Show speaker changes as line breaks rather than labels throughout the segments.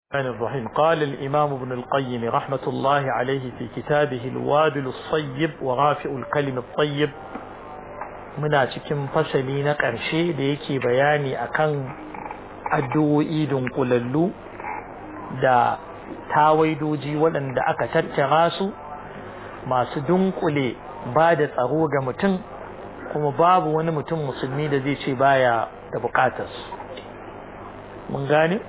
الرحمن الرحيم قال الإمام ابن القيم رحمة الله عليه في كتابه الوابل الصيب ورافع الكلم الطيب muna cikin fasali na ƙarshe da yake bayani akan addu'o'i dunkulallu da tawaidoji waɗanda aka tattara su masu dunkule ba da tsaro ga mutum kuma babu wani mutum musulmi da zai ce baya da bukatarsu mun gane?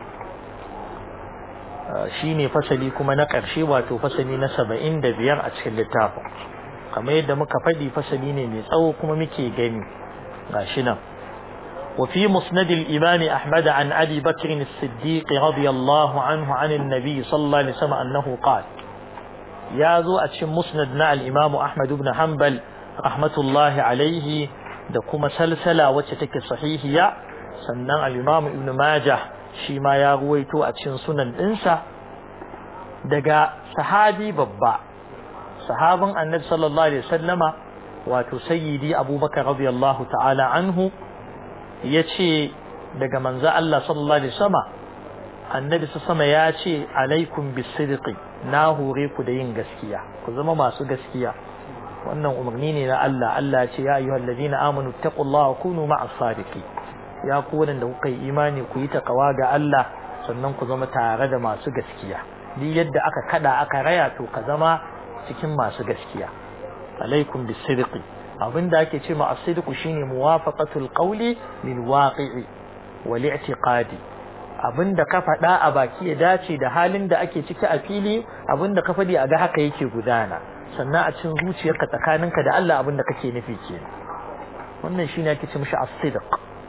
shi ne fasali kuma na ƙarshe wato fasali na saba'in da biyar a cikin littafin kamar yadda muka faɗi fasali ne mai tsawo kuma muke gani ga shi nan وفي مسند الإمام أحمد عن أبي بكر الصديق رضي الله عنه عن النبي صلى الله عليه وسلم أنه قال يا ذو أتشم مسندنا الإمام أحمد بن حنبل رحمة الله عليه دكما سلسلة وتتك صحيحية سنن الإمام ابن ماجه shi ma ya ruwaito a cikin sunan ɗinsa daga sahabi babba sahabin annabi sallallahu alaihi wasallama wato sayyidi abubakar radiyallahu ta'ala anhu ya ce daga manzo Allah sallallahu alaihi wasallama annabi sama ya ce alaikum bisidqi na hore ku da yin gaskiya ku zama masu gaskiya wannan umarni ne na Allah Allah ya ce ya ayyuhal ladina amanu taqullaha wa kunu ma'as sadiqin ya ku da kuka yi imani ku yi takawa ga Allah sannan ku zama tare da masu gaskiya duk yadda aka kada aka raya to ka zama cikin masu gaskiya alaikum bisidqi abinda ake ce ma as-sidqu shine muwafaqatul qawli lil waqi'i wal i'tiqadi abinda ka faɗa a baki ya dace da halin da ake ciki a fili abinda ka faɗi a ga haka yake gudana sannan a cikin zuciyarka tsakaninka da Allah abinda kake nufi kenan wannan shine ake ce mishi as-sidq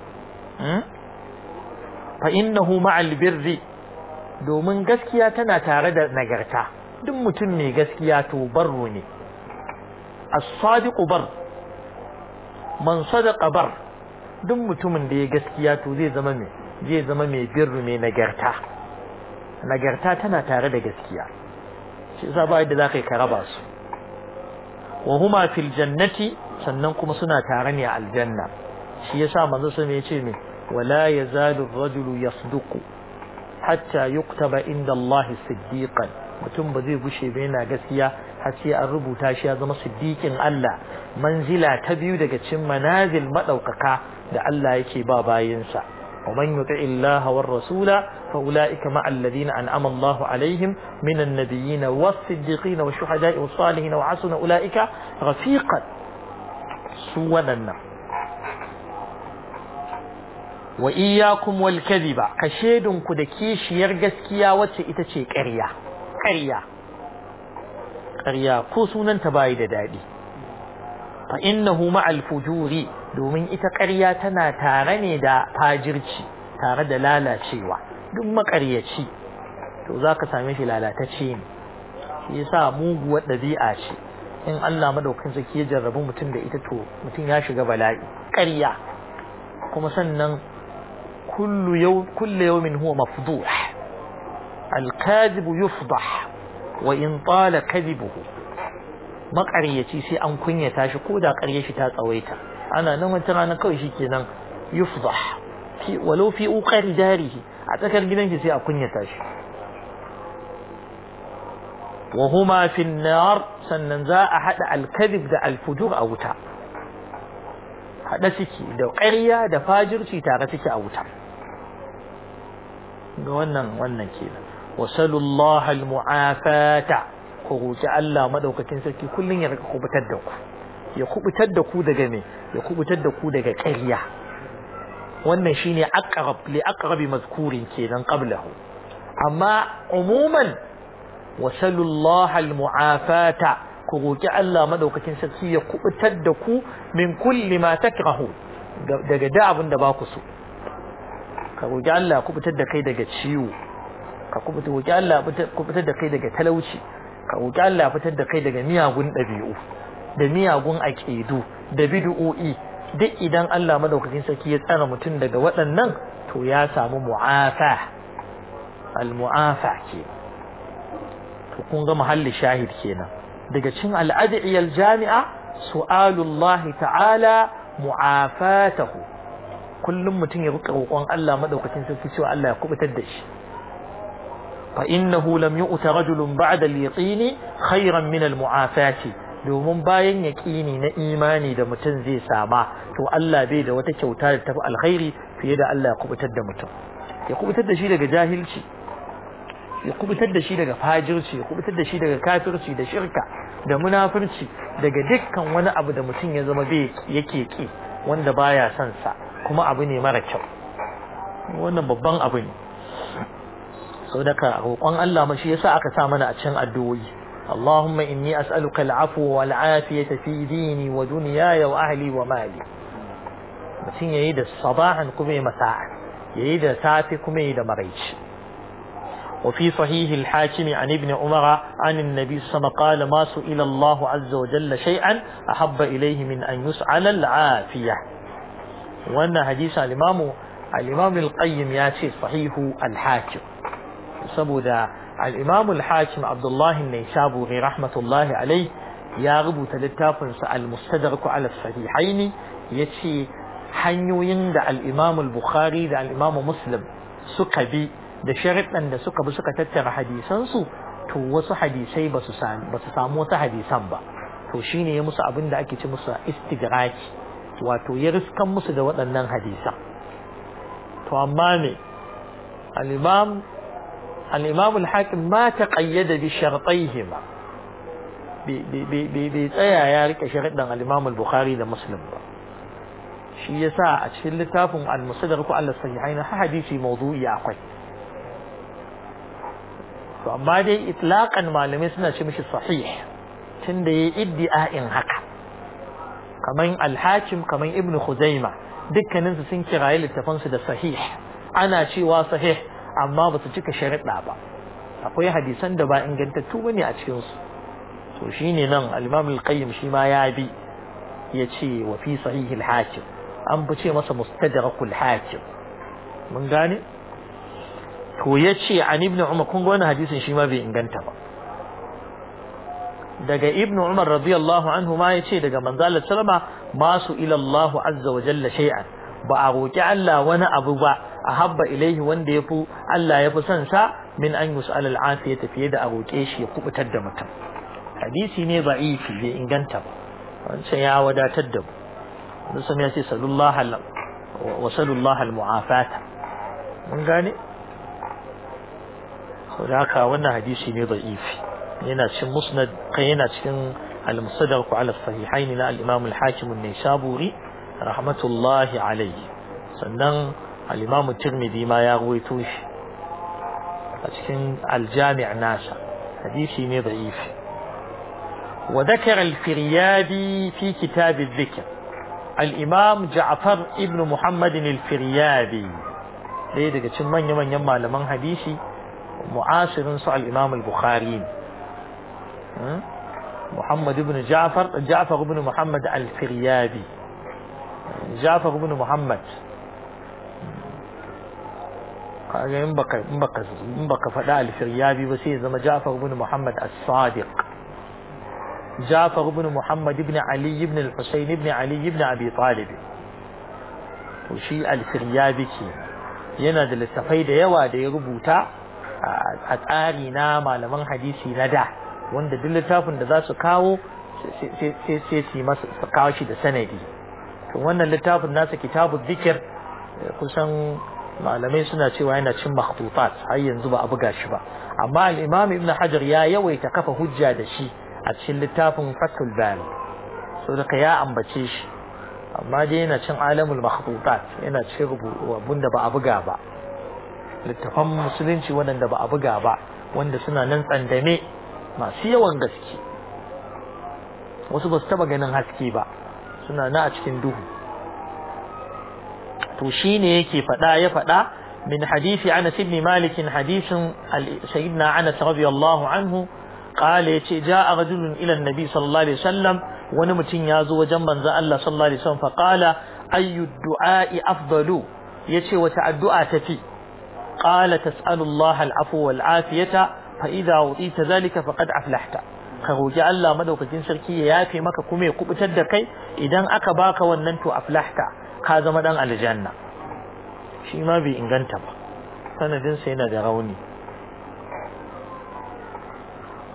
fa innahu ma'al birri domin gaskiya tana tare da nagarta duk mutum mai gaskiya to barru ne as-sadiqu bar man sadaqa bar duk mutumin da ya gaskiya to zai zama mai zai zama mai birru mai nagarta nagarta tana tare da gaskiya shi yasa ba yadda zaka yi ka raba su wa huma fil jannati sannan kuma suna tare ne a aljanna shi yasa manzo sai ya ce me wala yazalu ar-rajulu yasduqu hatta yuktaba inda Allah siddiqan mutum ba zai gushe ba yana gaskiya har sai an rubuta shi ya zama siddiqin Allah manzila ta biyu daga cikin manazil madaukaka da Allah yake ba bayinsa ومن يطع الله والرسول فأولئك مع الذين أنعم الله عليهم من النبيين والصديقين والشهداء والصالحين وحسن أولئك رفيقا سوى النار wa iyyakum wal kadhiba ka shedun ku da kishiyar gaskiya wacce ita ce ƙarya ƙarya ƙarya ko sunanta bayi da daɗi fa innahu ma'al fujuri domin ita ƙarya tana tare ne da fajirci tare da lalacewa duk maƙaryaci to zaka same shi lalatacce ne shi yasa muguwar ɗabi'a ce in Allah madaukakin sarki ya jarrabu mutum da ita to mutum ya shiga bala'i ƙarya kuma sannan كل يوم كل يوم هو مفضوح الكاذب يفضح وإن طال كذبه maƙaryaci sai an kunyata shi ko da ƙarya shi ta tsawaita ana nan wata rana kawai shi kenan yufdah fi walau fi uqari darihi a tsakar gidan shi sai a kunyata shi wa huma fi nar sannan za a hada al-kadhib da al-fujur a wuta hada suke da ƙarya da fajirci tare suke a wuta ga wannan wannan kenan wasallallahu almu'afata ku roki Allah madaukakin sarki kullun ya rika kubutar da ku ya kubutar da ku daga me ya kubutar da ku daga ƙarya wannan shine aqrab li aqrabi mazkurin kenan qablahu amma umuman wasallallahu almu'afata ku roki Allah madaukakin sarki ya kubutar da ku min kulli ma takrahu daga da abin da ba ku so ka roki Allah kubutar da kai daga ciwo ka kubutar roki Allah kubutar da kai daga talauci ka roki Allah fitar da kai daga miyagun dabi'u da miyagun aqidu da bid'o'i duk idan Allah madaukakin sarki ya tsara mutum daga waɗannan to ya samu mu'afa al mu'afa ke to kun ga mahalli shahid kenan daga cikin al'adiyar jami'a su'alullahi ta'ala mu'afatahu kullum mutum ya rika roƙon Allah madaukakin sarki cewa Allah ya kubutar da shi fa innahu lam yu'ta rajulun ba'da al-yaqini khayran min al-mu'afati domin bayan yaqini na imani da mutum zai sama to Allah bai da wata kyauta da tafi alkhairi fiye da Allah ya kubutar da mutum ya kubutar da shi daga jahilci ya kubutar da shi daga fajirci ya kubutar da shi daga kafirci da shirka da munafirci daga dukkan wani abu da mutum ya zama bai yake ki wanda baya son sa kuma abu ne mara kyau wannan babban abu ne sau daga roƙon Allah ma shi yasa aka sa mana a cikin addu'o'i اللهم إني أسألك العفو والعافية في ديني ودنياي وأهلي ومالي mutum ya yi da sabahan kuma ya masa'a ya yi da safe kuma ya yi da maraici وفي صحيح الحاكم عن ابن عمر عن النبي صلى الله عليه وسلم قال ما سئل الله عز وجل شيئا أحب إليه من أن يسأل العافية وأن حديث الإمام الإمام القيم ياتي صحيح الحاكم saboda al-Imam al-Hakim Abdullah an-Naisaburi rahmatullahi alayh ya rubuta littafin sa al-Mustadrak ala as-Sahihaini yace hanyoyin da al-Imam al-Bukhari da al-Imam Muslim suka bi da sharaɗan da suka bi suka tattara hadisan su to wasu hadisai ba su samu ba su samu wasu hadisan ba to shine ya musu abin da ake ce musu istidraki wato ya riskan musu da waɗannan hadisan to amma ne al-Imam الإمام الحاكم ما تقيد بشرطيهما بيتأيى يا ريك شرطنا الإمام البخاري ده مسلم shi yasa a cikin littafin al-musaddaq ko Allah sahihaina ha hadisi mawdu'i akwai to amma dai itlaqan malamai suna ce mishi sahih tunda yayi iddi'a'in haka kaman al-hakim kaman ibn khuzaima dukkanin su sun kiraye littafan su da sahih ana cewa sahih amma ba su cika sharaɗa ba akwai hadisan da ba ingantattu bane a cikin su to shine nan al-Imam al-Qayyim shi ma ya bi yace wa fi sahih al-Hakim an fice masa mustadrakul Hakim mun gane to yace an ibn Umar kun ga wannan hadisin shi ma bai inganta ba daga ibn Umar radiyallahu anhu ma yace daga manzo Allah sallama ma su ila Allah azza wa jalla shay'an ba a roki Allah wani abu ba ahabba ilaihi wanda yafi Allah yafi son sa min an yus'al al-afiyata fiye da a roke shi ya kubutar da mutum hadisi ne da'ifi bai inganta ba wancan ya wadatar da mu musamman ya ce sallallahu wa sallallahu al-mu'afata mun gane saboda haka wannan hadisi ne da'ifi yana cikin musnad kai yana cikin al-musaddaq ala sahihaini na al-imam al-hakim an-naisaburi rahmatullahi alayhi sannan al-imam tirmidhi ma ya ruwaito shi a cikin al-jami' nasa hadisi ne da'ifi وذكر الفريابي في كتاب الذكر الإمام جعفر ابن محمد الفريابي ɗaya daga cikin manya-manyan malaman hadisi mu'asirin su al-Imam al-Bukhari Muhammad ibn Ja'far Ja'far ibn Muhammad al-Firyabi Ja'far ibn Muhammad kaga in baka in baka in baka faɗa al-Firyabi ba sai ya zama Ja'far ibn Muhammad as-Sadiq Ja'far ibn Muhammad ibn Ali ibn al-Husayn ibn Ali ibn Abi Talib to shi al-Firyabi kenan yana da littafai da yawa da ya rubuta a tsari na malaman hadisi na da wanda duk littafin da za su kawo sai su masa su kawo shi da sanadi to wannan littafin nasa kitabu zikir kusan malamai suna cewa yana cin makhtutat har yanzu ba a buga shi ba amma al-imam ibn hajar ya yawaita kafa hujja da shi a cikin littafin fathul bari so da ya ambace shi amma dai yana cin alamul makhtutat yana cin abun da ba a buga ba littafan musulunci waɗanda ba a buga ba wanda suna nan tsandame masu yawan gaske wasu ba su taba ganin haske ba suna na a cikin duhu to shine yake faɗa ya faɗa min hadisi Anas ibn Malik hadisin sayyidina Anas radiyallahu anhu قال يتي جاء رجل إلى النبي صلى الله عليه وسلم wani mutum ya zo wajen manzon Allah sallallahu alaihi wasallam faqala ayyu du'a'i afdalu yace wata addu'a tafi qala tas'alu Allah al'afwa wal afiyata fa idha utita zalika faqad aflahta ka roki Allah madaukakin sarki ya yafe maka kuma ya kubutar da kai idan aka baka wannan to aflahta ka zama dan aljanna shi ma bai inganta ba sanadin sa yana da rauni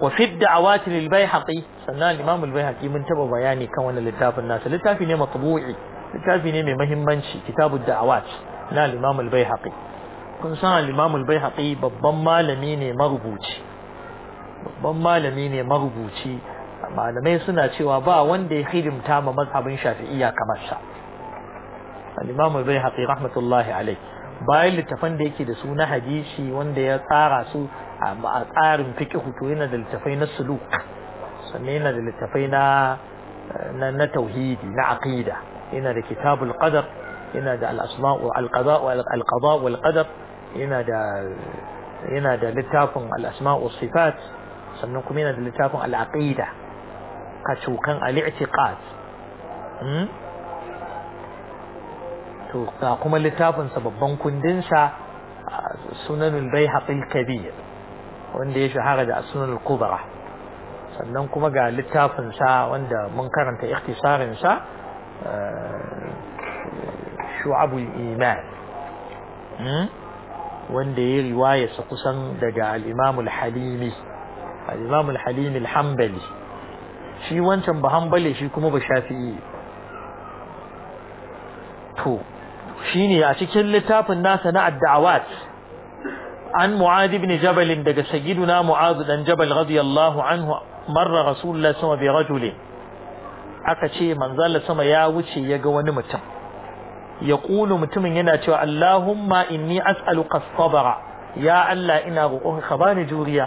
wa fi da'awati lil bayhaqi sannan al-imam al-bayhaqi mun taba bayani kan wannan littafin nasa littafi ne matbu'i littafi ne mai muhimmanci kitabu da'awat na al-imam al-bayhaqi kun san al-imam al-bayhaqi babban malami ne marubuci babban malami ne marubuci malamai suna cewa ba wanda ya hidimta ma mazhabin shafi'iyya kamar sa al-imam al-bayhaqi rahmatullahi alayh bayan littafan da yake da su na hadisi wanda ya tsara su a tsarin fiqh to yana da littafai na suluk sannan yana da littafai na na tauhidi na aqida yana da kitabul qadar yana da al-asma' wa al-qada' wa al-qada' wal qadar yana da yana da littafin al-asma' wa sifat sannan kuma yana da littafin al-aqida kacukan al-i'tiqad to ga kuma littafin sa babban kundin sa sunanul bayhaqi al-kabir wanda ya shahara da sunanul kubra sannan kuma ga littafin sa wanda mun karanta ikhtisarin sa shu'abul iman wanda ya riwaya sa kusan daga al-imam al-halimi al-imam al-halimi al-hanbali shi wancan ba hanbali shi kuma ba shafi'i to shine a cikin littafin nasa na ad-da'awat an mu'adh ibn jabal daga sayyiduna mu'adh dan jabal radiyallahu anhu marra rasulullah sama bi rajulin aka ce manzala sama ya wuce ya ga wani mutum ya ƙulu mutumin yana cewa Allahumma inni as'aluka sabara ya Allah ina roƙon ka bani juriya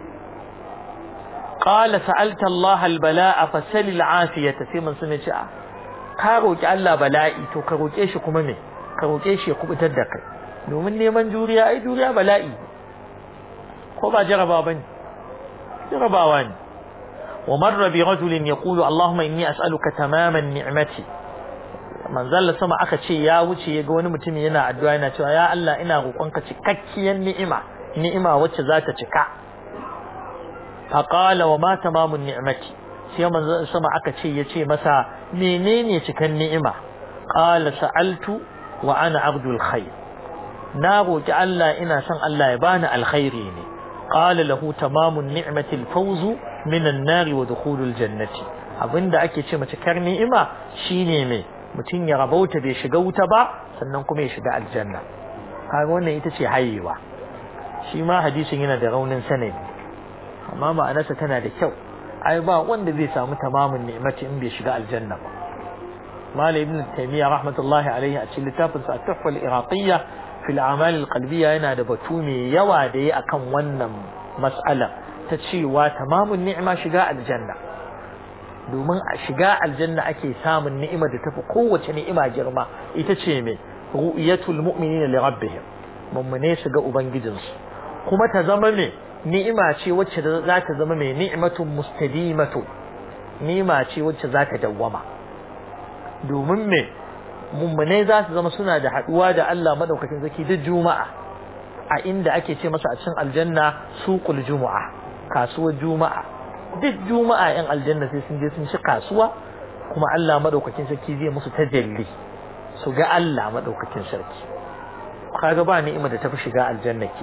qala sa'alta Allah al-bala'a fasal al-afiyata sai mun sun ce ka roƙi Allah bala'i to ka roƙe shi kuma me ka roƙe shi ya kubutar da kai domin neman juriya ai juriya bala'i ko ba jaraba bane jarabawa ne ومر برجل يقول اللهم إني أسألك تمام النعمة من ظل سما aka ce ya wuce yaga wani mutum yana addu'a yana cewa ya Allah ina roƙonka cikakkiyar ni'ima ni'ima wacce za ta cika fa qala wa ma tamamun ni'mati sai manzo sama aka ce yace masa menene cikan ni'ima qala sa'altu wa ana abdul khair na roki Allah ina son Allah ya bani alkhairi ne qala lahu tamamun ni'mati al-fawz min an-nar wa dukhul al-jannati abinda ake ce mace kar ni'ima shine me mutum ya rabauta bai shiga wuta ba sannan kuma ya shiga aljanna kaga wannan ita ce hayewa shi ma hadisin yana da raunin sanadi amma ma'anarsa tana da kyau ai ba wanda zai samu tamamin ni'mati in bai shiga aljanna ba Malam Ibn Taymiyyah rahmatullahi alaihi a cikin littafin sa Tuhfa al-Iraqiyya fi al-a'mal al-qalbiyya yana da batu mai yawa da yi akan wannan mas'ala ta cewa tamamin ni'ima shiga aljanna domin a shiga aljanna ake samun ni'ima da tafi kowace ni'ima girma ita ce mai ru'yatul mu'minina li rabbihim mummune su ga ubangijinsu kuma ta zama mai ni'ima ce wacce za ta zama mai ni'matun mustadimatu ni'ima ce wacce za ta dawwama domin me mummune za su zama suna da haduwa da Allah madaukakin zaki duk juma'a a inda ake ce masa a cikin aljanna suqul juma'a kasuwar juma'a duk juma'a yan aljanna sai sun je sun ci kasuwa kuma Allah madaukakin sarki zai musu tajalli su ga Allah madaukakin sarki kaga ba ni'ima da tafi shiga aljanna ke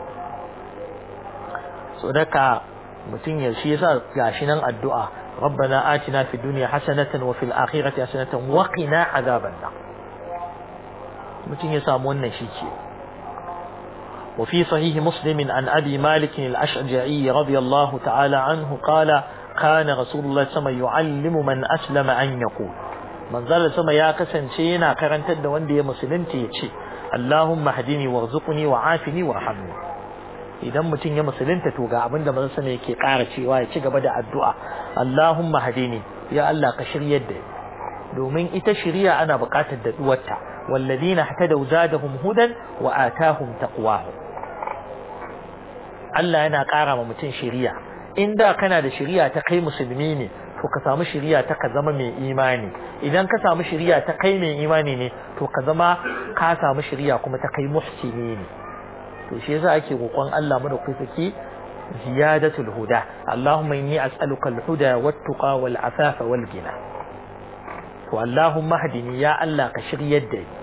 so daka mutum ya shi yasa gashi nan addu'a ربنا آتنا في الدنيا حسنة وفي الآخرة حسنة وقنا عذاب النار متين يسامون نشيكي وفي صحيح مسلم عن أبي مالك الأشجعي رضي الله تعالى عنه قال كان رسول الله صلى الله عليه وسلم يعلم من أسلم أن يقول من ذل سما يا كسن شينا كرنت da wanda ya musulunci ya ce Allahumma hadini warzuqni wa'afini warhamni idan mutum ya musulunta to ga abinda manzon sama yake ƙara cewa ya ci gaba da addu'a Allahumma hadini ya Allah ka shiryar da domin ita shiriya ana buƙatar da duwarta والذين اهتدوا زادهم هدى وآتاهم تقواهم Allah yana ƙara ma mutum shiriya in da kana da shiriya ta kai musulmi ne to ka samu shiriya ta ka zama mai imani idan ka samu shiriya ta kai mai imani ne to ka zama ka samu shiriya kuma ta kai muhsini ne to shi yasa ake roƙon Allah mu da kai saki ziyadatul huda Allahumma inni as'aluka al-huda wat-tuqa wal-afafa wal-ghina to Allahumma hadini ya Allah ka shiryar da ni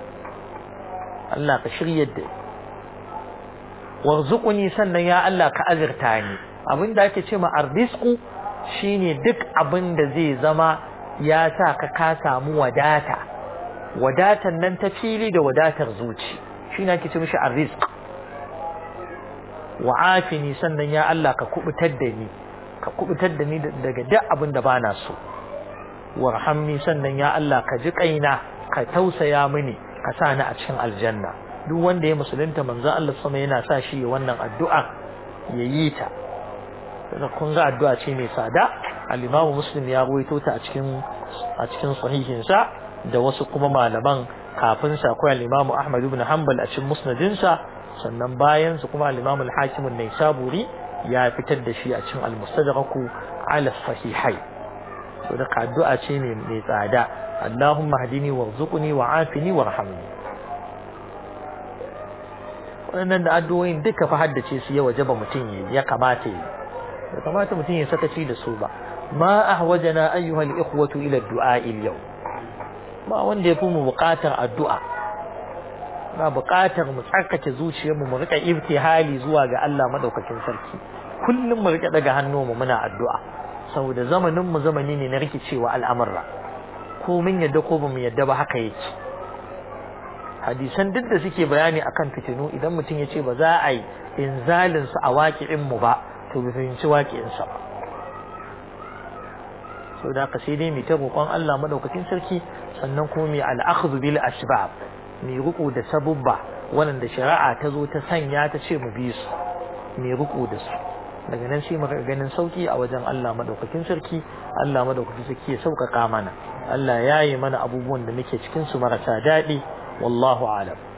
Allah ka shiryar da ni warzuquni sannan ya Allah ka azirta ni abin da ake ce ma arrisku shine duk abin da zai zama ya sa ka ka samu wadata wadatan nan ta fili da wadatar zuci shine ake ce mishi arrizq wa afini sannan ya Allah ka kubutar da ni ka kubutar da ni daga duk abin da bana so warhamni sannan ya Allah ka ji kaina ka tausaya mini ka sa ni a cikin aljanna duk wanda ya musulunta manzo Allah sama yana sa shi wannan addu'a yayi ta kun ga addu'a ce mai tsada al-Imam Muslim ya ruwaito ta a cikin a cikin sahihin sa da wasu kuma malaman kafin sa akwai al-Imam Ahmad ibn Hanbal a cikin musnadin sa sannan bayan su kuma al-Imam al-Hakim an-Naisaburi ya fitar da shi a cikin al-Mustadrak ala sahihai to da addu'a ce ne mai tsada Allahumma hadini warzuqni wa'afini warhamni wannan da addu'o'in duka fa haddace su ya wajaba mutum ya kamata yi ya kamata mutum ya sakaci da su ba ma ahwajana ayyuhal ikhwatu ila du'a yau ba wanda ya fi mu buƙatar addu'a na buƙatar mu tsarkake zuciyarmu mu rika ibtihali zuwa ga Allah madaukakin sarki kullum mu rika daga hannu mu muna addu'a saboda zamanin mu zamani ne na rikicewa al'amurra ko mun yadda ko bamu yadda ba haka yake hadisan duk da suke bayani akan fitinu idan mutum ya ce ba za a yi inzalin su a waƙi'in mu ba to bai fahimci waƙi'in sa ba so da ka sai dai mu ta roƙon Allah madaukakin sarki sannan kuma mai al'akhdhu bil asbab mai ruku da sabubba wanda shari'a ta zo ta sanya ta ce mu bi su mai ruku da su daga nan sai muka ganin sauki a wajen Allah madaukakin sarki Allah madaukakin sarki ya sauƙaƙa mana Allah ya yi mana abubuwan da muke cikin su marasa daɗi wallahu alam